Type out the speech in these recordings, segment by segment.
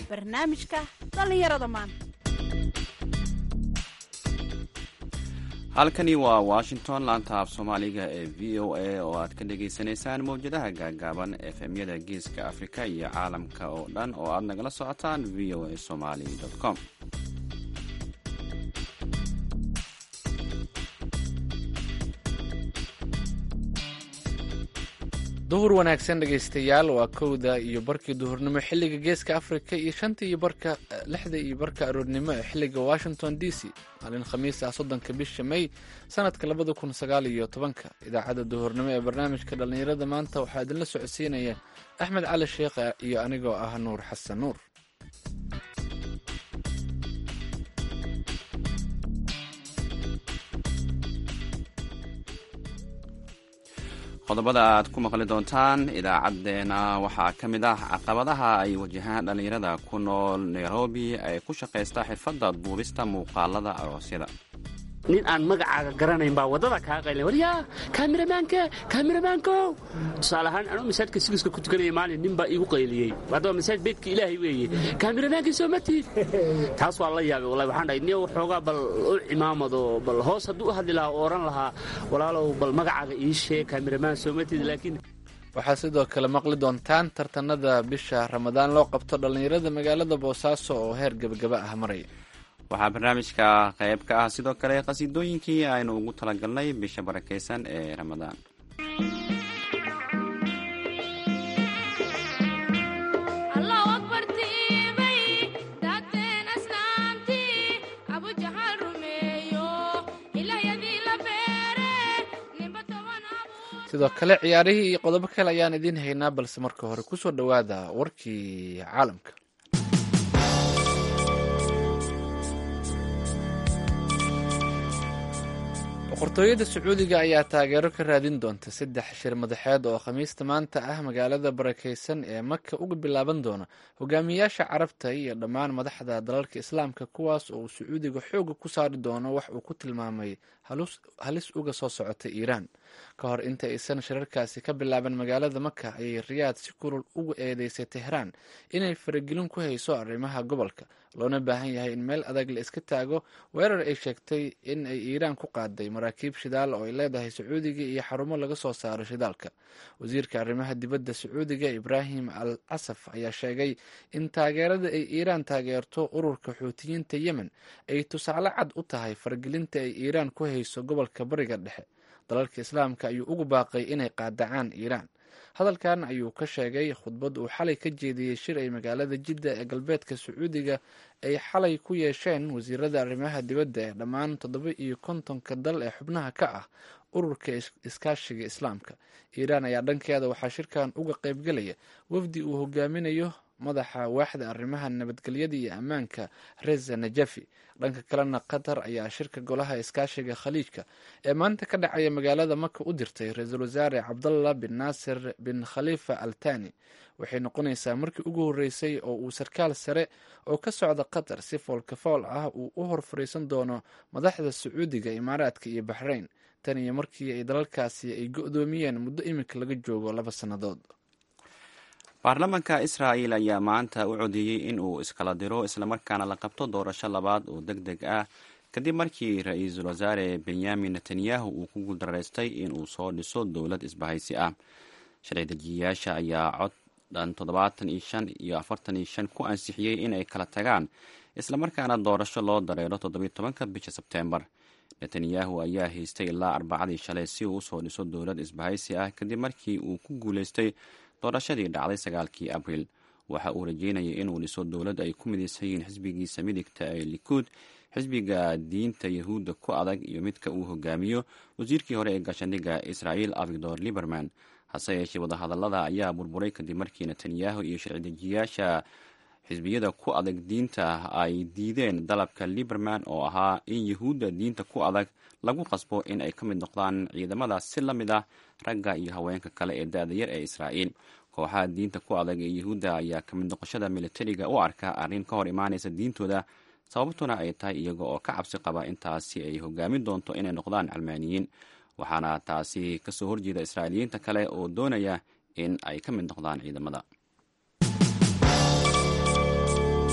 barnaamijka dhallinyarada maanta halkani waa washington laanta af soomaaliga ee v o a oo aad ka dhagaysanaysaan mawjadaha gaagaaban efemyada geeska afrika iyo caalamka oo dhan oo aad nagala socotaan v o a somali com duhur wanaagsan dhegaystayaal waa kowda iyo barkii duhurnimo xilliga geeska afrika iyo shanta iyo barka lixda iyo barka aroornimo ee xilliga washington d c maalin khamiis ah soddonka bisha may sanadka labada kun sagaal iyo tobanka idaacadda duhurnimo ee barnaamijka dhallinyarada maanta waxaa idinla socodsiinaya axmed cali sheekh iyo anigoo ah nuur xasan nuur qodobada aad ku maqli doontaan idaacadeena waxaa ka mid ah caqabadaha ay wajahaan dhallinyarada ku nool nairobi ay ku shaqaysta xirfadda duubista muuqaalada aroosyada nin aan magacaaga garanayn baa waddada kaa qayla waryaa kaamiramanka kaamiramaanko tusaale ahaan anuu masaajidka sigiska ku tukanaya maalin nin baa iigu qayliyey haddaba masaajid beydka ilaahay weeye kaamiramaanka soo ma tiid taas waa la yaabay wallahi waxaan dhahay niyo waxoogaa bal u cimaamado bal hoos hadduu u hadli lahaa oo odhan lahaa walaalow bal magacaaga ii sheeg kaamiramaan soo ma tiid laakiin waxaa sidoo kale maqli doontaan tartanada bisha ramadaan loo qabto dhallinyarada magaalada boosaaso oo heer gebagaba ah maraya waxaa barnaamijka qayb ka ah sidoo kale qhasiidooyinkii aynu ugu talagalnay bisha barakaysan ee ramadaan sidoo kale ciyaarihii iyo qodobo kale ayaan idiin haynaa balse marka hore kusoo dhowaada warkii caalamka boqortooyada sacuudiga ayaa taageero ka raadin doonta saddex shir madaxeed oo khamiista maanta ah magaalada barakeysan ee maka uga bilaaban doona hogaamiyayaasha carabta iyo dhammaan madaxda dalalka islaamka kuwaas oo uu sacuudiga xooga ku saari doono wax uu ku tilmaamay halis uga soo socota iiraan ka hor inta aysan shirarkaasi ka bilaaban magaalada maka ayay riyaad si kulul ugu eedeysay tehraan inay faragelin ku hayso arrimaha gobolka loona baahan yahay in meel adag la iska taago weerar ay sheegtay in ay iiraan ku qaaday maraakiib shidaal oo ay leedahay sacuudiga iyo xarumo laga soo saaro shidaalka wasiirka arrimaha dibadda sacuudiga ibraahim al casaf ayaa sheegay in taageerada ay iiraan taageerto ururka xuutiyiinta yemen ay tusaale cad u tahay faragelinta ay iiraan ku hayso gobolka bariga dhexe dalalka islaamka ayuu ugu baaqay inay qaadacaan iiraan hadalkan ayuu ka sheegay khudbad uu xalay ka jeediyey shir ay magaalada jidda ee galbeedka sacuudiga ay xalay ku yeesheen wasiirada arrimaha dibadda ee dhammaan toddoba iyo kontonka dal ee xubnaha ka ah ururka iskaashiga islaamka iiraan ayaa dhankeeda waxaa shirkan uga qaybgelaya wafdi uu hogaaminayo madaxa waaxda arrimaha nabadgelyada iyo ammaanka reza najafi dhanka kalena qatar ayaa shirka golaha iskaashiga khaliijka ee maanta ka dhacaya magaalada maka u dirtay ra-iisul wasaare cabdallah bin naasir bin khalifa al tani waxay noqonaysaa markii ugu horreysay oo uu sarkaal sare oo ka socda qatar si foolkafool ah uu u hor fariisan doono madaxda sacuudiga imaaraadka iyo baxrayn tan iyo markii ay dalalkaasi ay go-doomiyeen muddo iminka laga joogo laba sannadood baarlamaanka israa'il ayaa maanta u codeeyey in uu iskala diro islamarkaana la qabto doorasho labaad oo deg deg ah kadib markii ra-iisul wasaare benyamin netanyahu uu ku guuldaraystay inuu soo dhiso dowlad isbahaysi ah sharci dejiyayaasha ayaa cod dhan toddobaatan iyo shan iyo afartan iyo shan ku ansixiyey in ay kala tagaan islamarkaana doorasho loo dareero toddobiyo tobanka bisha sebteembar netanyahu ayaa haystay ilaa arbacadii shalay si uu usoo dhiso dowlad isbahaysi ah kadib markii uu ku guulaystay doorashadii dhacday sagaalkii abriil waxa uu rajeynayay inuu dhiso dowlad ay ku midaysan yihiin xisbigiisa midigta ee likuud xisbiga diinta yahuudda ku adag iyo midka uu hogaamiyo wasiirkii hore ee gaashaandhigga israa'iil avigdor liberman hase yeeshee wadahadallada ayaa burburay kadib markii netanyahu iyo sharci dejiyayaasha xisbiyada ku adag diinta ay diideen dalabka liberman oo ahaa in yahuudda diinta ku adag lagu qasbo in ay ka mid noqdaan ciidamada si la mid ah ragga iyo haweenka kale ee da-da yar ee israa'iil kooxaha diinta ku adag ee yahuudda ayaa ka mid noqoshada militariga u arka arrin ka hor imaanaysa diintooda sababtuna ay tahay iyaga oo ka cabsi qaba intaasi ay hogaamin doonto inay noqdaan calmaaniyiin waxaana taasi kasoo horjeeda israa'iiliyiinta kale oo doonaya in ay ka mid noqdaan ciidamada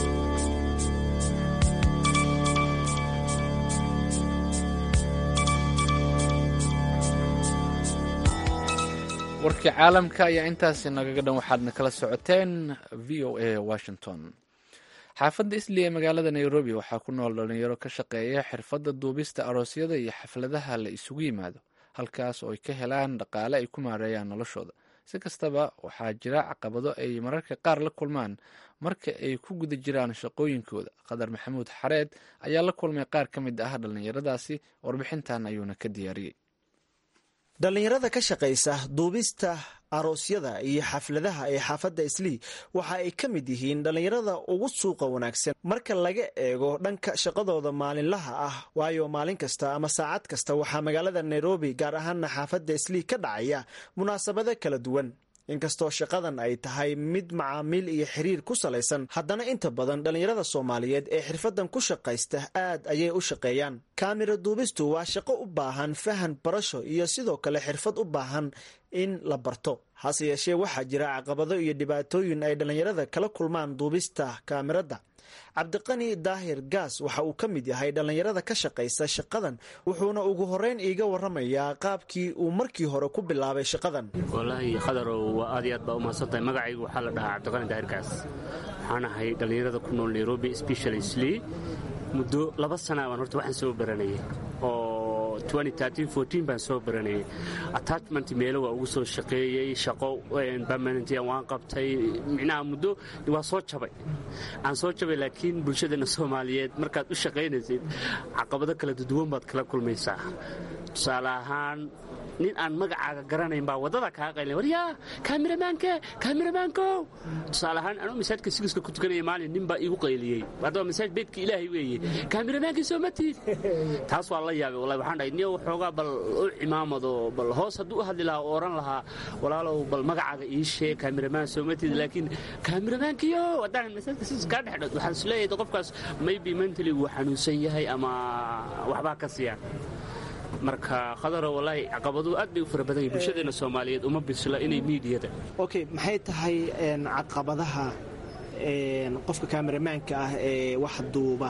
warkii caalamka ayaa intaasi nagaga dhan waxaadna kala socoteen v o a washington xaafadda isli ee magaalada nairobi waxaa ku nool dhalinyaro ka shaqeeya xirfadda duubista aroosyada iyo xafladaha la isugu yimaado halkaas oo ay ka helaan dhaqaale ay ku maareeyaan noloshooda si kastaba waxaa jira caqabado ay mararka qaar la kulmaan marka ay ku guda jiraan shaqooyinkooda qadar maxamuud xareed ayaa la kulmay qaar ka mid ah dhallinyaradaasi warbixintan ayuuna ka diyaariyey dhallinyarada ka shaqaysa duubista aroosyada iyo xafladaha ee xaafadda islii waxa ay ka mid yihiin dhallinyarada ugu suuqa wanaagsan marka laga eego dhanka shaqadooda maalinlaha ah waayo maalin kasta ama saacad kasta waxaa magaalada nairobi gaar ahaana xaafadda islii ka dhacaya munaasabado kala duwan inkastoo shaqadan ay tahay mid macaamiil iyo xiriir ku salaysan haddana inta badan dhallinyarada soomaaliyeed ee xirfadan ku shaqaysta aad ayay u shaqeeyaan kaamira duubistu waa shaqo u baahan fahan barasho iyo sidoo kale xirfad u baahan in la barto hase yeeshee waxaa jira caqabado iyo dhibaatooyin ay dhallinyarada kala kulmaan duubista kaamirada cabdiqani daahir gaas waxa uu ka mid yahay dhallinyarada ka shaqaysa shaqadan wuxuuna ugu horeyn iiga waramayaa qaabkii uu markii hore ku bilaabay shaqadan walaahi khadarow waa aad iyo aad baa umahadsantahay magacaygu waxaa la dhahaa cabdiqani daahir gaas waxaan ahay dhallinyarada ku nool nairobi specialistly muddo laba sana baan horta waxaan soo baranayay oo baan soo baranayay attachment meelo waa ugu soo shaqeeyey shaqo permanentia waan qabtay micnaha muddo waa soo jabay aan soo jabay laakiin bulshadeenna soomaaliyeed markaad u shaqaynaysid caqabado kala duduwan baad kala kulmaysaa tusaale ahaan nin aan magacaaga garanayn baa waddada kaa qaylin waryaa kaamiramaanke kaamiramaanko tusaale ahaan anuu masaajidka sigiska ku tukanaya maalin nin baa iigu qayliyey haddaba masaajid beedka ilaahay weeye kaamiramaanki soo ma tiid taas waa la yaabay wallahi waxaan dhahay niyo waxoogaa bal u cimaamado bal hoos hadduu u hadli lahaa oo oran lahaa walaalow bal magacaaga ii sheeg kaamiramaan soo ma tiid laakiin kaamiramaankiyo haddaan masaajidka sigiska kaa dhexdhood waxaan is leeyahay qofkaas maybe mentally wuu xanuunsan yahay ama waxbaa ka siya marka khadaro walaahi caqabadu aad bay u fara badan yahin bulshadeenna soomaaliyeed uma bisla inay miidiyada okay maxay tahay caqabadaha qofka kaamiramaanka ah ee wax duuba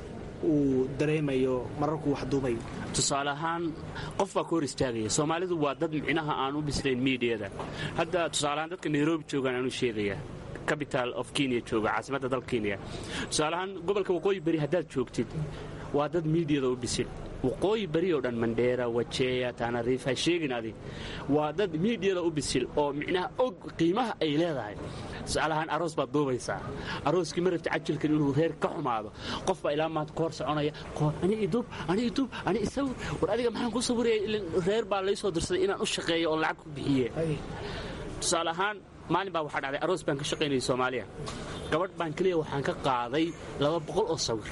uu dareemayo mararkuu wax duubayo tusaale ahaan qof baa ka hor istaagaya soomaalidu waa dad micnaha aan u bislayn miidiyada hadda tusaaleahaan dadka nairobi joogaan aanu sheegaya capital of kenya jooga caasimadda dalka kenya tusaaleahaan gobolka waqooyi beri haddaad joogtid waa dad miidiyada u bisil waqooyi beri oo dhan mandheera wajeeya taanariif ha sheegin adi waa dad miidiyada u bisil oo micnaha og qiimaha ay leedahay tusaalahaan aroos baad duubaysaa arooskii ma rabta cajilkan inuu reer ka xumaado qof baa ilaa maanta koor soconaya ani idub ani idub ani isawir war adiga maxaan ku sawiraya reer baa laysoo dirsaday inaan u shaqeeyo oo lacag ku bixiye tusaale ahaan maalin baa waxaa dhacday aroos baan ka shaqaynayay soomaaliya gabadh baan keliya waxaan ka qaaday laba boqol oo sawir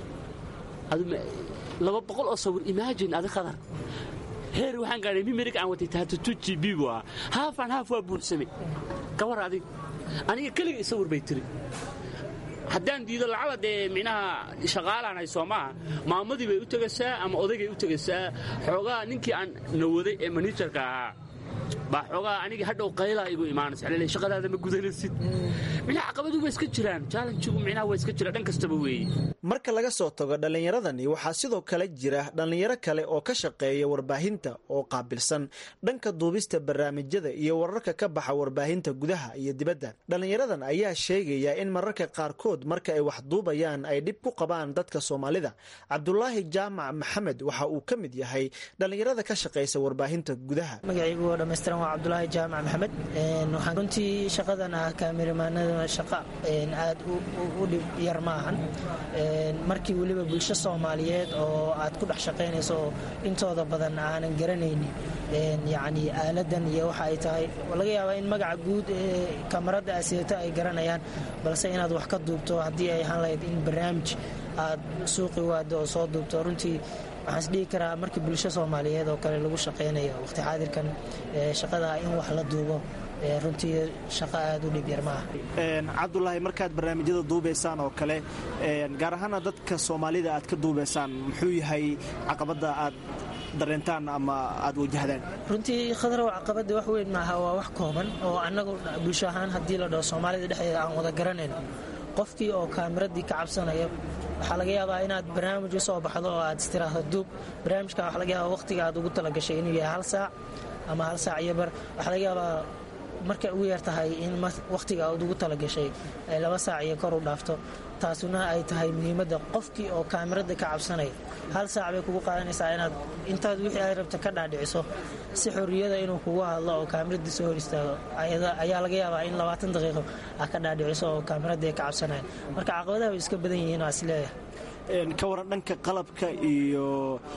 laba boqol oo sawir imaajin adi khadar heer waxaan gaadhay mimerig aan watay tahatatuji bigu ah haafaan haaf waa buuxsamay gabar adig aniga keliga sawir bay tiri haddaan diido lacala dee micnaha shaqaalaan hay soo maaha maamadii bay u tegaysaa ama odaygay u tegaysaa xoogaa ninkii aan nawaday ee manijarka ahaa baa xoogaa aniga hadhow qaylaa igu imaanaysa lele shaqadaada ma gudanaysid micnaha caqabadu waa iska jiraan jaalanjigu micnaha waa iska jira dhan kastaba weeye marka laga soo tago dhallinyaradani waxaa sidoo kale jira dhallinyaro kale oo ka shaqeeya warbaahinta oo qaabilsan dhanka duubista barnaamijyada iyo wararka ka baxa warbaahinta gudaha iyo dibadda dhallinyaradan ayaa sheegaya in mararka qaarkood marka ay wax duubayaan ay dhib ku qabaan dadka soomaalida cabdulaahi jaamac maxamed waxa uu ka mid yahay dhallinyarada ka shaqaysa warbaahinta gudaha waa cabdulaahi jaamac maxamed waxaan runtii shaqadan ah kaamirimaanada shaqa aad u dhib yar maahan markii weliba bulsho soomaaliyeed oo aad ku dhex shaqaynayso oo intooda badan aanan garanaynin yacni aaladan iyo waxa ay tahay laga yaabaa in magaca guud ee kamarada aseeto ay garanayaan balse inaad wax ka duubto haddii ay ahaan lahayd in barnaamij aad suuqi waado oo soo duubto runtii waxaan isdhihi karaa markii bulsho soomaaliyeed oo kale lagu shaqaynayo waqti xaadirkan shaqada in wax la duubo runtii shaqo aad u dhib yar maaha cabdulaahi markaad barnaamijyada duubaysaan oo kale gaar ahaana dadka soomaalida aad ka duubaysaan muxuu yahay caqabada aad dareentaan ama aad wajahdaan runtii khadarow caqabada wax weyn maaha waa wax kooban oo annagu bulsho ahaan haddii la dhaho soomaalida dhexdeeda aan wada garanayno qofkii oo kaamiradii ka cabsanaya waxaa laga yaabaa inaad barnaamij u soo baxdo oo aad istiraahdo duub barnaamijka waxaa laga yaabaa waqtiga aad ugu talagashay inuu yahay hal saac ama hal saac iyo bar waxaa laga yaabaa markay ugu yar tahay in waqtiga aad ugu talagashay ay laba saac iyo kor u dhaafto taasuna ay tahay muhiimadda qofkii oo kaamirada ka cabsanaya hal saac bay kugu qaadanaysaa inaad intaad wixii aad rabta ka dhaadhiciso si xorriyada inuu kugu hadlo oo kaamiradii soo hor istaago ayaa laga yaabaa in labaatan daqiiqo aad ka dhaadhiciso oo kaamiradii ay ka cabsanayan marka caqabadaha way iska badan yihiin waa isleeyahay ka waran dhanka qalabka iyo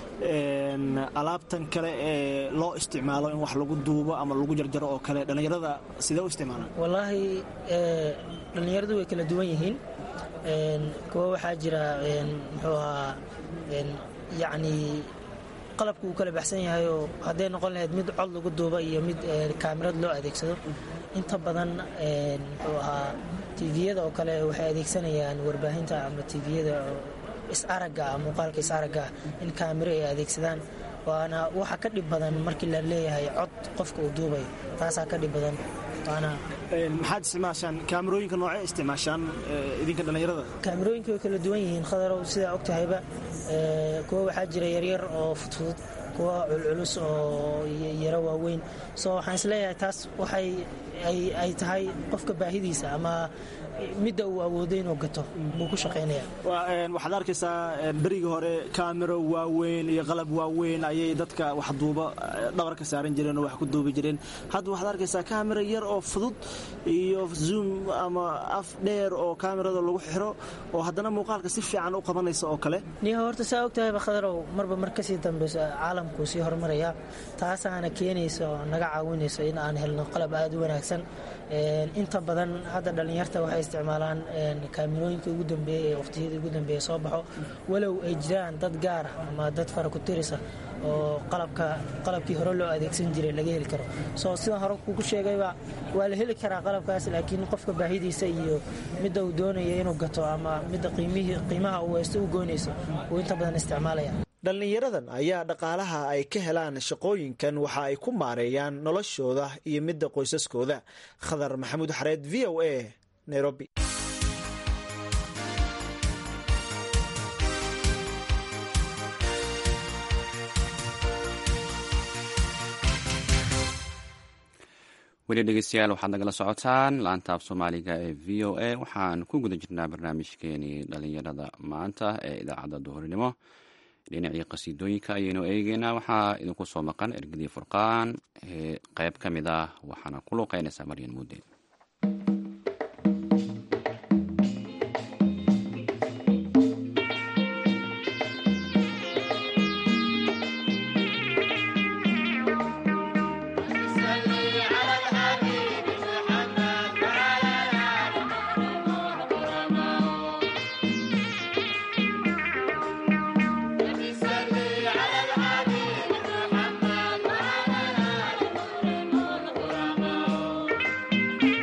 alaabtan kale ee loo isticmaalo in wax lagu duubo ama lagu jarjaro oo kale dhallinyarada sidee u isticmaalaan wallaahi dhallinyaradu way kala duwan yihiin kuwa waxaa jira muxuu ahaa yacni qalabku uu kala baxsan yahay oo hadday noqon lahayd mid cod lagu duuba iyo mid kaamirad loo adeegsado inta badan muxuu ahaa tviyada oo kale waxay adeegsanayaan warbaahinta ama tviyada is-aragga muuqaalka is-aragga in kaamiro ay adeegsadaan waana waxa ka dhib badan markii la leeyahay cod qofka uu duubayo taasaa ka dhib badan waana maxaad isticmaashaan kaamirooyinka noocee isticmaashaan idinka dhallinyarada kaamirooyinka way kala duwan yihiin khadarow sidaa og tahayba kuwa waxaa jira yaryar oo fudfudud kuwa culculus oo yaro waaweyn so waxaan isleeyahay taas waxay ay tahay qofka baahidiisa ama midda uu awooday inuu gato buu ku shaqaynaya waxaad arkaysaa berigii hore kaamiro waaweyn iyo qalab waaweyn ayay dadka wax duuba dhabarka saaran jireen oo wax ku duubi jireen hadda waxaad arkaysaa kaamiro yar oo fudud iyo zoom ama af dheer oo kaamirada lagu xiro oo haddana muuqaalka si fiican u qabanaysa oo kale niha horta saa og tahayba khadarow marba mar kasii dambeyso caalamkuu sii horumaraya taasaana keenaysa oo naga caawinayso in aan helno qalab aada u wanaagsan inta badan hadda dhallinyarta waxay isticmaalaan kaamirooyinka ugu dambeeya ee waqtiyada ugu dambeeya soo baxo walow ay jiraan dad gaara ama dad farakutirisa oo qalabka qalabkii hore loo adeegsan jiray laga heli karo soo sida hore kugu sheegayba waa la heli karaa qalabkaas laakiin qofka baahidiisa iyo midda uu doonaya inuu gato ama midda qiimaha uu haysto u goynayso uu inta badan isticmaalaya dhallinyaradan ayaa dhaqaalaha ay ka helaan shaqooyinkan waxa ay ku maareeyaan noloshooda iyo midda qoysaskooda khadar maxamuud xareed v o a nairobi weli dhegeystayaal waxaad nagala socotaan laanta af soomaaliga ee v o a waxaan ku guda jirnaa barnaamijkeenii dhalinyarada maanta ee idaacadda duhurinimo dhinacii qasiidooyinka ayaynu eegeynaa waxaa idinku soo maqan ergadii furqaan qeyb ka mid ah waxaana ku luuqeynaysaa maryan muudeen Thank you.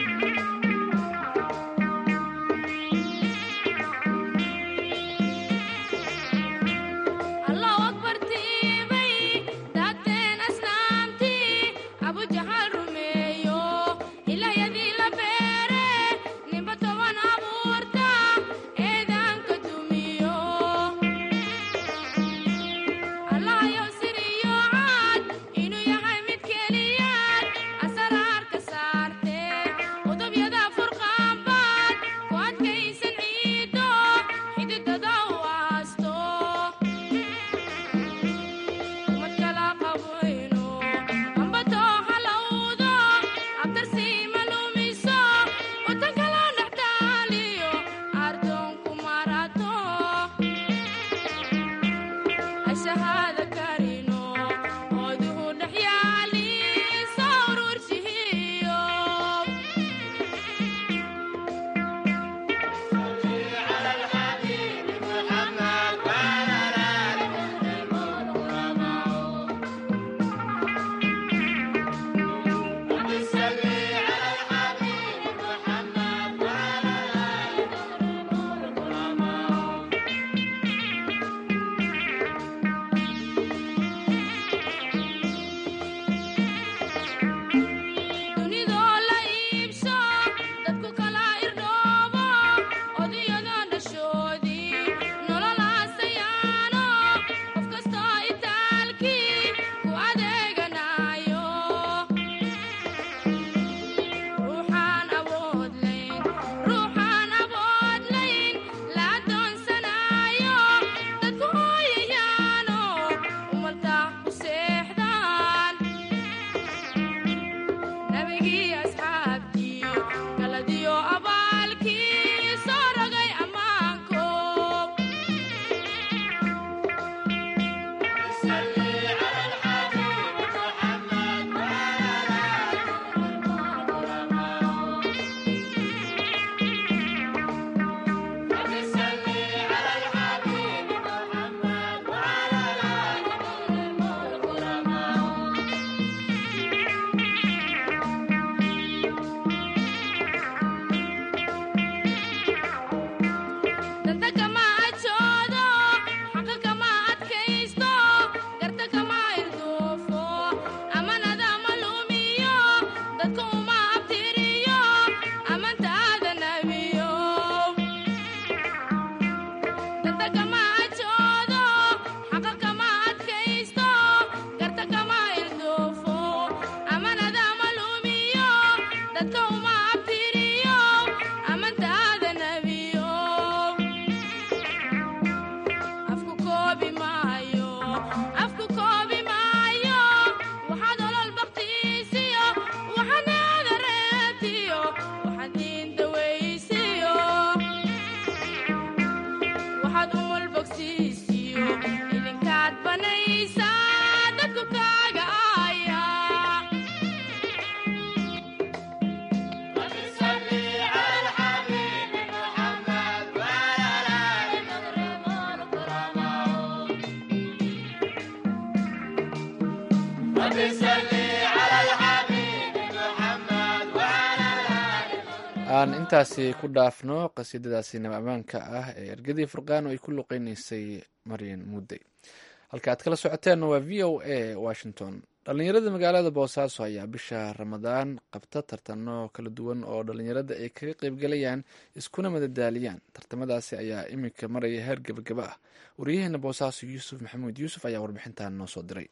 aan intaasi ku dhaafno qasiidadaasi nab ammaanka ah ee ergadii furqaan oo ay ku luqeynaysay maryan muudey halka aad kala socoteenna waa v o a washington dhallinyarada magaalada boosaaso ayaa bisha ramadaan qabta tartano kala duwan oo dhallinyarada ay kaga qeybgalayaan iskuna madadaaliyaan tartamadaasi ayaa iminka maraya heer gebagaba ah waryaheena boosaaso yuusuf maxamuud yuusuf ayaa warbixintan noo soo diray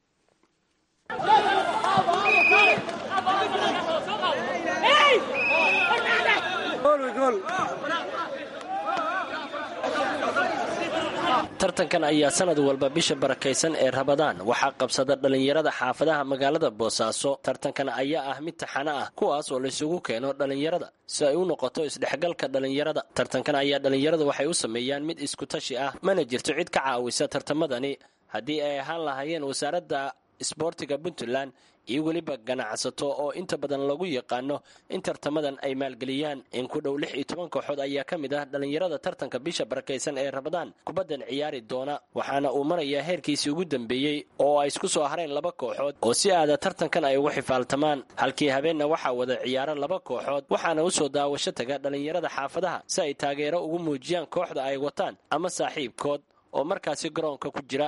tartankan ayaa sanad walba bisha barakaysan ee rabadaan waxaa qabsada dhallinyarada xaafadaha magaalada boosaaso tartankan ayaa ah mid taxano ah kuwaas oo laysugu keeno dhallinyarada si ay u noqoto isdhexgalka dhallinyarada tartankan ayaa dhallinyaradu waxay u sameeyaan mid iskutashi ah mana jirto cid ka caawisa tartamadani haddii ay ahaan lahaayeen wasaaradda isboortiga puntland iyo weliba ganacsato oo inta badan lagu yaqaano in tartamadan ay maalgeliyaan in ku dhow lix iyo toban kooxood ayaa ka mid ah dhallinyarada tartanka bisha barakaysan ee rabadaan kubaddan ciyaari doona waxaana uu marayaa heerkiisii ugu dambeeyey oo ay isku soo hareen laba kooxood oo si aada tartankan ay ugu xifaaltamaan halkii habeenna waxaa wada ciyaara laba kooxood waxaana usoo daawasho taga dhallinyarada xaafadaha si ay taageero ugu muujiyaan kooxda ay wataan ama saaxiibkood oo markaasi garoonka ku jira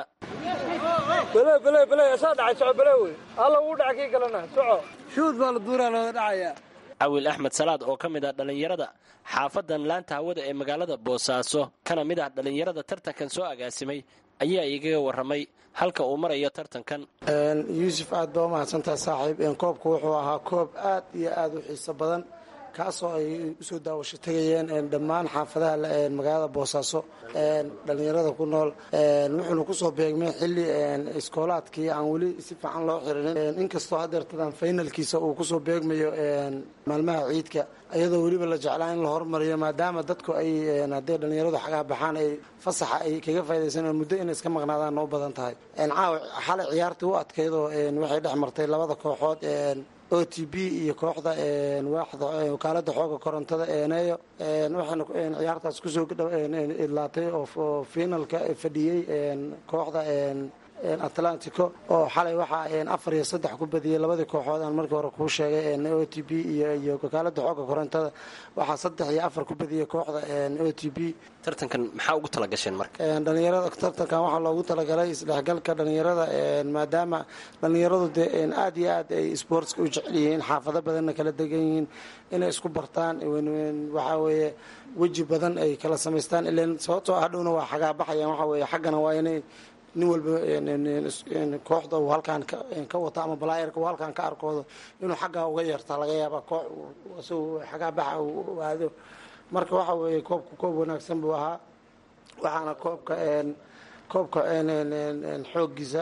cawil axmed salaad oo ka mid ah dhallinyarada xaafadan laanta hawada ee magaalada boosaaso kana mid ah dhallinyarada tartankan soo agaasimay ayaa igaga waramay halka uu marayo tartankan yuusuf aad baa umahadsantaha saaxiib koobku wuxuu ahaa koob aad iyo aad u xiiso badan kaasoo ay usoo daawasho tegayeen dhammaan xaafadaha magaalada boosaaso dhallinyarada ku nool wuxuuna kusoo beegmay xili iskoolaadkii aan weli si fiican loo xirinin inkastoo hadeertadan faynalkiisa uu kusoo beegmayo maalmaha ciidka iyadoo weliba la jeclaa in la hormariyo maadaama dadku ay hadday dhallinyaradu xagaa baxaan ay fasaxa ay kaga faa'idaysan muddo inay iska maqnaadaan u badan tahay caawa xalay ciyaartii u adkaydoo waxay dhex martay labada kooxood o t b iyo kooxda waaxda wakaalada xooga korontada eeneeyo waxaana ciyaartaas kusoo idlaatay oo finalka fadhiyey kooxda atlantico oo xalay waxaa afar iyo saddex ku badiyey labadii kooxood aan markii hore kuu sheegay o t b iyo wakaalada xooga korontada waxaa saddex iyo afar ku badiyey kooxda o t b tartankan maxaa ugu talagasheen marka dhalinyarada tartankan waxaa loogu talagalay isdhexgalka dhalinyarada maadaama dhalinyaradu dee aad iyo aad ay sportska u jecel yihiin xaafado badanna kala degan yihiin inay isku bartaan waxaa weeye weji badan ay kala samaystaan ilan sababtoo hadhowna waa xagaabaxayaan waxaa weeye xaggana waa inay nin walba kooxda uu halkaan ka wato ama balaayarka uu halkaan ka arkoodo inuu xaggaa uga yeertaa laga yaaba koox isagu xagaabaxa uu aado marka waxa weeye koobka koob wanaagsan buu ahaa waxaana koobka koobka xooggiisa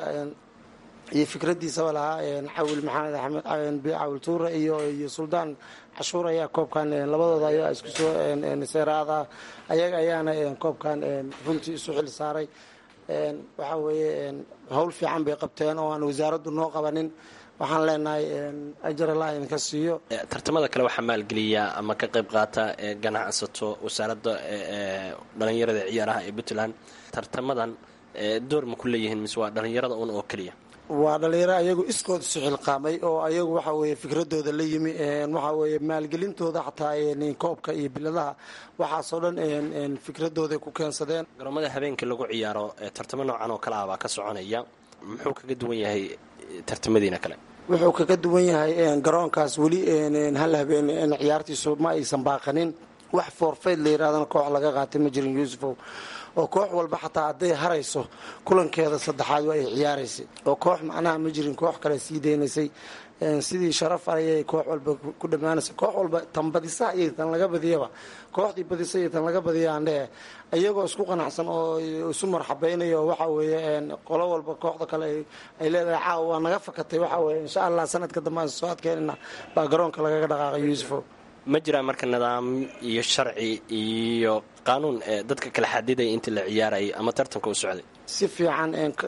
iyo fikradiisaba lahaa cawil maxamed axmed cawil tuure iyo iyo suldaan cashuur ayaa koobkan labadooda ayaa isku soo seeraada ayaga ayaana koobkan runtii isu xil saaray waxaa weeye howl fiican bay qabteen oo aan wasaaraddu noo qabanin waxaan leenahay ajar allah idinka siiyo tartamada kale waxaa maalgeliya ama ka qayb qaata ganacsato wasaaradda dhalinyarada ciyaaraha ee puntland tartamadan door ma ku leeyihiin mise waa dhalinyarada un oo keliya waa dhalinyaro ayagu iskood isu xilqaamay oo ayagu waxa weeye fikradooda la yimi waxaa weeye maalgelintooda xataa koobka iyo biladaha waxaasoo dhan fikradooday ku keensadeen garoomada habeenkii lagu ciyaaro tartamo noocan oo kale ah baa ka soconaya muxuu kaga duwan yahay tartamadiina kale wuxuu kaga duwan yahay garoonkaas weli hal habeen ciyaartiisu ma aysan baaqanin wax foorfeyd la yidhahdana koox laga qaatay ma jirin yuusufow oo koox walba xataa hadday harayso kulankeeda saddexaad waa ay ciyaaraysay oo koox macnaha ma jirin koox kale sii deynaysay sidii sharaf ayay koox walba ku dhammaanaysay koox walba tan badisa iyo tan laga badiyaba kooxdii badisa iyo tan laga badiya andhehe iyagoo isku qanacsan oo isu marxabaynaya oo waxa weeye qolo walba kooxda kale ay leedahay caawa waa naga fakatay waxa weye insha allah sanadka dambe aan soo adkeynana baa garoonka lagaga dhaqaaqay yuusufo ma jiraa marka nidaam iyo sharci iyo qaanuun ee dadka kala xadidaya intii la ciyaarayay ama tartanka u socday si fiican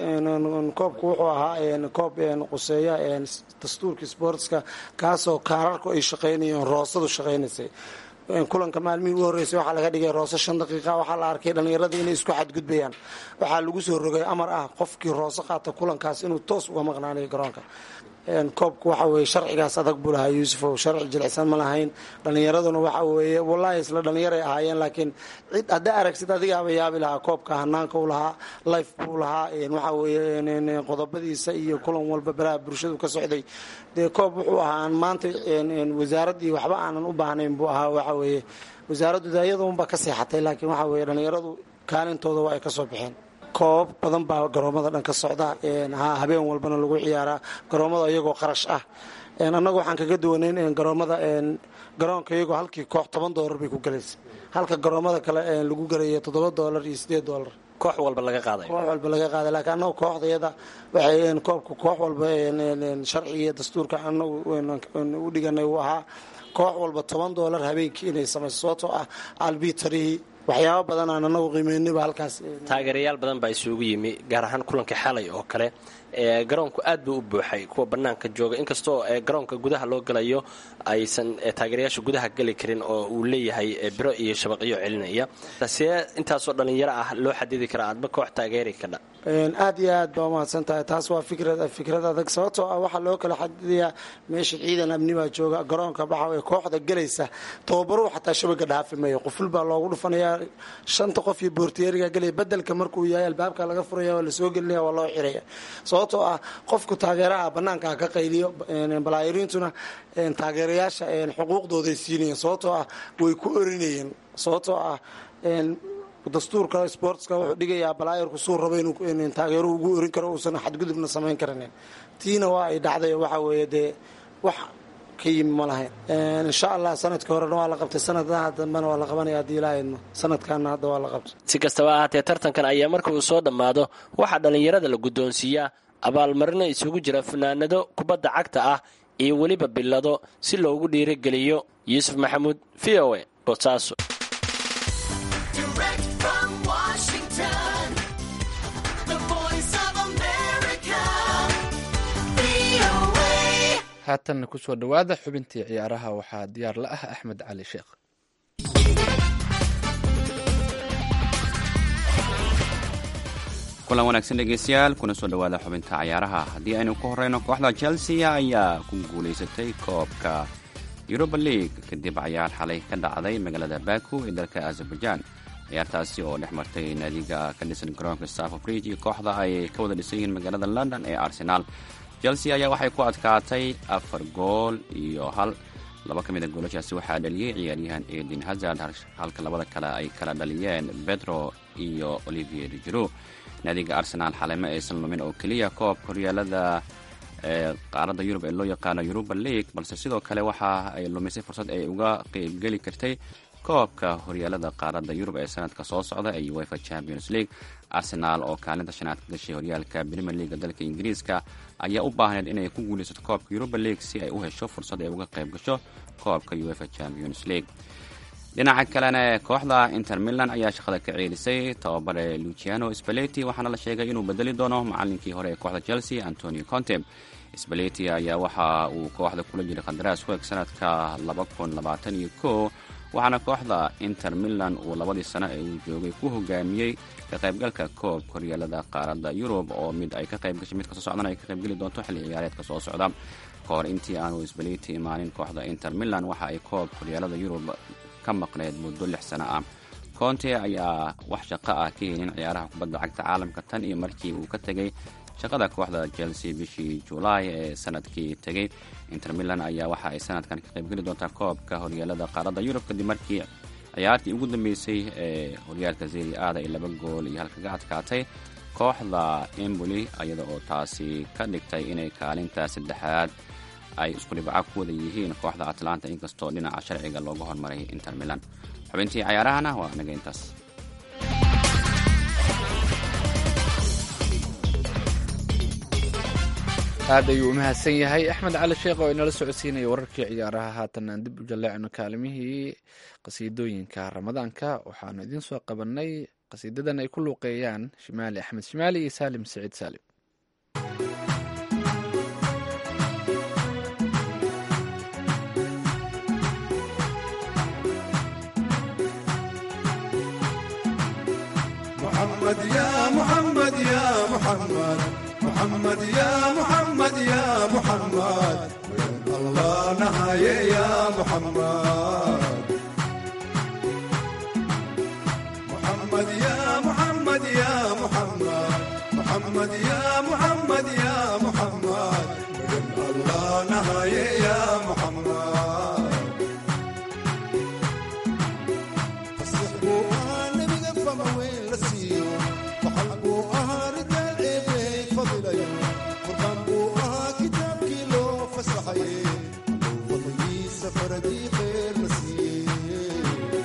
koobku wuxuu ahaa koob quseeya dastuurka sportska kaasoo kaararku ay shaqaynayeen roosadu shaqaynaysay kulanka maalmihii u horreysay waxaa laga dhigay roose shan daqiiqa waxaa la arkay dhallinyaradii inay isku xadgudbayaan waxaa lagu soo rogay amar ah qofkii roose qaata kulankaas inuu toos uga maqnaanayo garoonka koobku waxa weeye sharcigaas adag buu lahaa yuusufow sharci jilicsan ma lahayn dhallinyaraduna waxa weeye wallaahi isla dhallinyaray ahaayeen laakiin cid haddaa aragsid adigaaba yaabi lahaa koobka hanaanka u lahaa life buu lahaa waxa weeye qodobadiisa iyo kulan walba baraha bulshadu ka socday dee koob wuxuu ahaa aan maanta wasaaraddii waxba aanan u baahnayn buu ahaa waxa weeye wasaaraddu daayadunba ka seexatay laakiin waxa weeye dhallinyaradu kaalintooda waa ay ka soo baxeen koobab badan baa garoomada dhan ka socda habeen walbana lagu ciyaaraa garoomada iyagoo qarash ah annagu waxaan kaga duwanayn garoomada garoonka iyagoo halkii koox toban doolar bay ku galaysa halka garoomada kale lagu galayo toddoba doolar iyo sideed doolar koox walba laga qaaday koox walba laga qaaday laakiin annagu kooxdayada waxay koobka koox walba sharciga iyo dastuurka annagu u dhiganay uu ahaa koox walba toban doolar habeenkii inay samayso sababtoo ah albitarihii waxyaabo badan aan anagu qiimeynayba halkaas taageerayaal badan baa isugu yimi gaar ahaan kulanka xalay oo kale garoonku aad buu u buuxay kuwa banaanka jooga inkastoo garoonka gudaha loo galayo aysan taageerayaasha gudaha geli karin oo uu leeyahay biro iyo shabaqyo celinaya see intaasoo dhallinyaro ah loo xadidi karaa aadba koox taageeri kadha aad iyo aad baa umahadsan tahay taas waa fikrad fikrad adag sababtoo ah waxaa loo kala xadidayaa meesha ciidan amni baa jooga garoonka waxa kooxda gelaysa tababaruhu xataa shabaga dhaafi mayo quful baa loogu dhufanayaa shanta qof iyo boortiyeeriga gelaya bedelka markuu yahay albaabka laga furaya waa lasoo gelinaya waa loo xiraya sababtoo ah qofku taageeraha banaanka ka qayliyo balaayiriintuna taageerayaasha xuquuqdooday siinayeen sababtoo ah way ku orinayeen sababtoo ah dastuurka sportska wuxuu dhigayaa balaayirku suu rabo inuu taageeruhu ugu orin karo uusan xadgudubna samayn karanin tiina waa ay dhacday waxa weeye dee wax ka yimi ma lahayn insha allah sanadkii horena waa la qabtay sanadaha dambena waa la qabanaya haddii ilaahayno sanadkaana hadda waa la qabtay si kastaba ahaatee tartankan ayaa marka uu soo dhammaado waxaa dhallinyarada la guddoonsiiyaa abaalmarino isugu jira fanaanado kubadda cagta ah iyo weliba bilado si loogu dhiirogeliyo yuusuf maxamuud v o e boosaaso haatanna kusoo dhowaada xubintii ciyaaraha waxaa diyaar la ah axmed cali sheekh kulan wanaagsan dhegeystayaal kuna soo dhowaada xubinta cayaaraha haddii aynu ku horeyno kooxda chelsea ayaa ku guulaysatay koobka yuruba league kadib cayaar xalay ka dhacday magaalada baku ee dalka azerbaijan ciyaartaasi oo dhex martay naadiga ka dhisan garoonka staffo bridge iyo kooxda ay ka wada dhisan yihiin magaalada london ee arsenaal chelsea ayaa waxay ku adkaatay afar gool iyo hal laba ka mida goolashaasi waxaa dhaliyey ciyaaryahan edin hazard halka labada kale ay kala dhaliyeen bedro iyo olivier jiro naadiga arsenaal xaleymo aysan lumin oo keliya koobka horyaalada qaaradda yurub ee loo yaqaano yuruba league balse sidoo kale waxa ay lumisay fursad ay uga qeybgeli kartay koobka horyaalada qaaradda yurub ee sanadka soo socda ee uefa champions league arsenaal oo kaalinta shanaad ka gashay horyaalka premier leaga dalka ingiriiska ayaa u baahneed inay ku guulaysato koobka yuruba league si ay u hesho fursad ay uga qayb gasho koobka uefa champions league dhinaca kalena kooxda inter milan ayaa shaqada ka ceelisay tababare luciano spaleti waxaana la sheegay inuu bedeli doono macalinkii hore ee kooxda chelsea antonio conte spaleti ayaa waxa uu kooxda kula jiray qandaraas weeg sanadka waxaana kooxda inter milan uu labadii sano ee uu joogay ku hogaamiyey ka qaybgalka koobka horyaalada qaaradda yurub oo mid ay ka qayb gashay mid kasoo socdana ay ka qaybgeli doonto xilli ciyaareedka soo socda ka hor intii aanu spaleti imaanin kooxda inter milan waxa ay koobka horyaalada yurub ka maqneed muddo lix sano ah conte ayaa wax shaqo ah ka helin ciyaaraha kubadda cagta caalamka tan iyo markii uu ka tegay shaqada kooxda chelsea bishii julaay ee sanadkii tegay inter milan ayaa waxa ay sanadkan ka qaybgeli doontaa koobka horyaalada qaaradda yurub kadib markii ciyaartii ugu dambeysay ee horyaalka zeri aada ay laba gool iyo halkaga adkaatay kooxda emboli iyada oo taasi ka dhigtay inay kaalinta saddexaad ay isku dhibca ku wada yihiin kooxda atlanta inkastoo dhinaca sharciga looga hormaray inter milan xubintii cayaarahana waa naga intaas aad ayuu u mahadsan yahay axmed cali sheekh oo inala socodsiinaya wararkii ciyaaraha haatan aan dib u jaleecno kaalimihii qasiidooyinka ramadaanka waxaanu idiin soo qabanay qasiidadan ay ku luuqeeyaan shimaali axmed shimaali iyo saalim saciid saalim محمد يا محمد يا محمد محمد يا محمد يا محمد الله نهاية يا محمد محمد يا محمد يا محمد محمد يا محمد يا محمد الله نهاية يا محمد فسحبوا أنا بقفة وين لسيو وحلقوا أها رجال إيه فضل يوم فرقنبوا أها كتاب كيلو فسحي فضلي سفر دي خير نسيو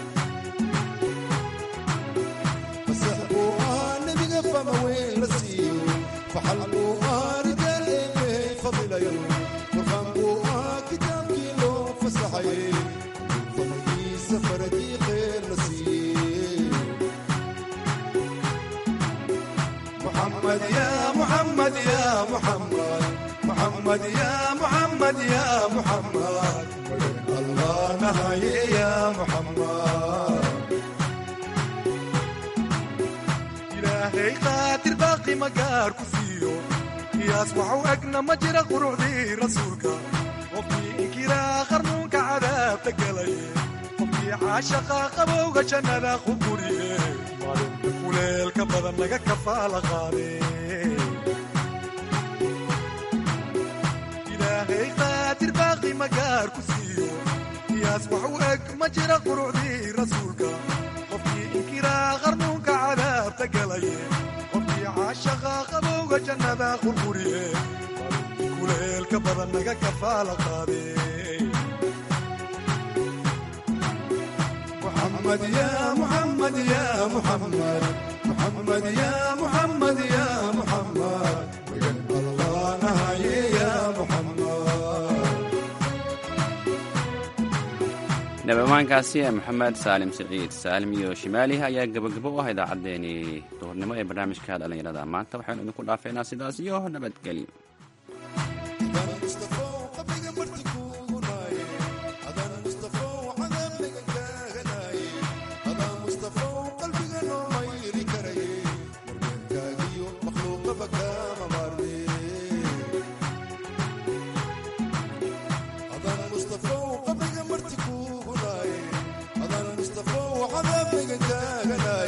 فسحبوا أنا بقفة وين لسيو فحلقوا أها رجال إيه فضل يوم فرقنبوا أها كتاب كيلو فسحي فضلي سفر دي خير نسيو محمد يا محمد يا محمد محمد يا محمد يا محمد الله نهاية يا محمد إلهي قاتل باقي مقار كفيو يصبح وأقنا مجرى قرعدي رسولك وفي إنكرا خرنوك عذاب تقلي وفي عاشقا قبوك جنة خبوري kuleelka badan laga kafaala qaade ilaahay qaadir baaqi magaar ku siiyo qiyaas wax u eg ma jira qurucdii rasuulka qofkii inkiraa qarnuunka cadaabta galaye qofkii caashaqa qabowga jannada qurquriye kuleelka badan laga kafaala qaade محمد يا محمد يا محمد محمد يا محمد يا محمد الله نهاية يا محمد nabamaankaasi ee maxamed saalim siciid saalim iyo shimaaliha ayaa gabagabo u ah idaacaddeenii duhurnimo ee barnaamijka dhallinyarada maanta waxaynu idinku dhaafeynaa sidaas iyo nabadgelyo مصطفى وعذاب لقى